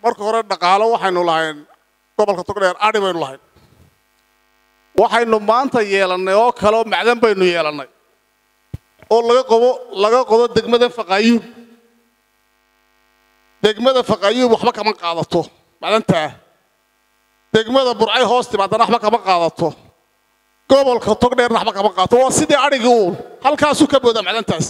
marka hore dhaqaalo waxaynu lahayn gobolka togdheer adhi baynu lahayn waxaynu maanta yeelannay oo kale oo macdan baynu yeelannay oo laga qobo laga qodo degmada faqaayuub degmada faqaayuub waxba kama qaadato macdantaa degmada burcay hoos timaadana waxba kama qaadato gobolka togdheerna waxba kama qaadato waa sidii adhigii uun halkaasuu ka boodaa macdantaasi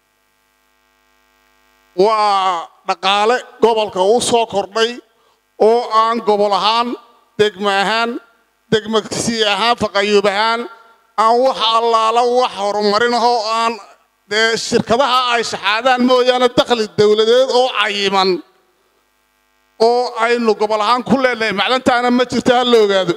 waa dhaqaale gobolka u soo kordhay oo aan gobol ahaan degmo ahaan degmasi ahaan faqayuub ahaan aan wax allaala wax horumarin ahoo aan dee shirkadaha ay shaxaadaan mooyaane dakhli dowladeed oo cayiman oo aynu gobol ahaan ku leenahay macdantaana ma jirto ha la ogaado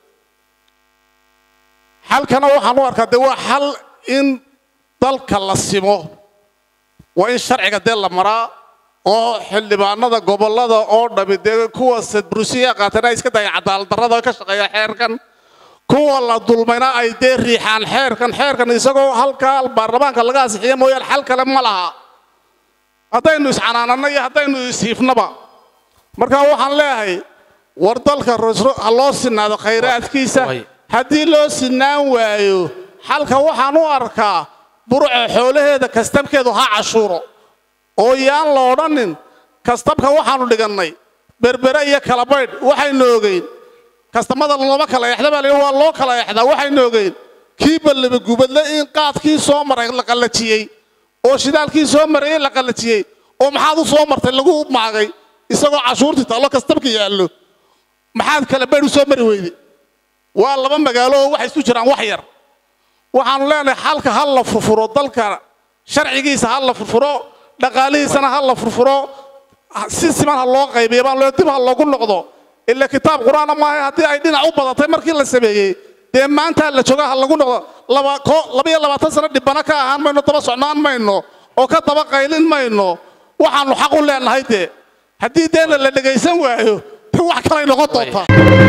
xalkana waxaan u arkaa dee waa xal in dalka la simo waa in sharciga dee la maraa oo xildhibaanada gobollada oo dhami dee kuwa sadbrusiya qaatana ay iska dayaan cadaaladdarrada ka shaqeeya xeerkan kuwa la dulmayna ay dee riixaan xeerkan xeerkan isagoo halkaa baarlamaanka laga asixiya mooyaane xal kale ma laha haddaynu iscanaananno iyo haddaynu ishiifnaba marka waxaan leeyahay war dalka ha loo sinaado khayraadkiisa haddii loo sinaan waayo xalka waxaan u arkaa burco xoolaheeda kastabkeedu ha cashuuro oo yaan la odhanin kastabka waxaanu dhigannay berbere iyo kalabaydh waxaynu ogeyn kastamada looma kala exda baa waa loo kala exdaa waxaynu ogeyn kii ballaba gubadle in qaadkii soo maray la qallajiyey oo shidaalkii soo marayey la qallajiyey oo maxaad u soo martay lagu maagay isagoo cashuurtii taallo kastabka yaallo maxaad kalabaydh u soo mari weyde waa laba magaalo oo waxay isu jiraan wax yar waxaanu leenahay xalka ha la furfuro dalka sharcigiisa ha la furfuro dhaqaalihiisana ha la furfuro si siman ha loo qaybiyo baan loo dib ha loogu noqdo ila kitaab qur-aana maaha haddii ay dhinac u badatay markii la sameeyey dee maanta la jooga ha lagu noqdo laba iyo labaatan sano dhibbana ka ahaan mayno daba socnaan mayno oo ka daba qaylin mayno waxaanu xaq u leenahay dee haddii deena la dhegaysan waayo de wax kalay noqon doontaa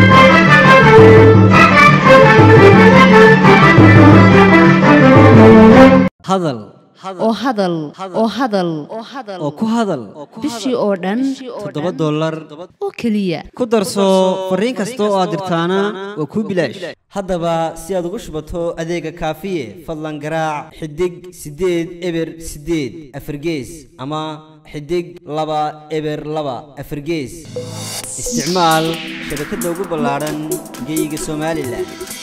hadal oo hadal oo hadal oo ku hadal bishii oo dhan toddoba dollar oo keliya ku darso fariin kasta oo aad dirtaana waa kuu bilaash haddaba si aad ugu shubato adeega kaafiye fadlan garaac xidig siddeed eber siddeed afargees ama xidig laba eber laba afargees isticmaal shabakadda ugu ballaadhan geyga somalilan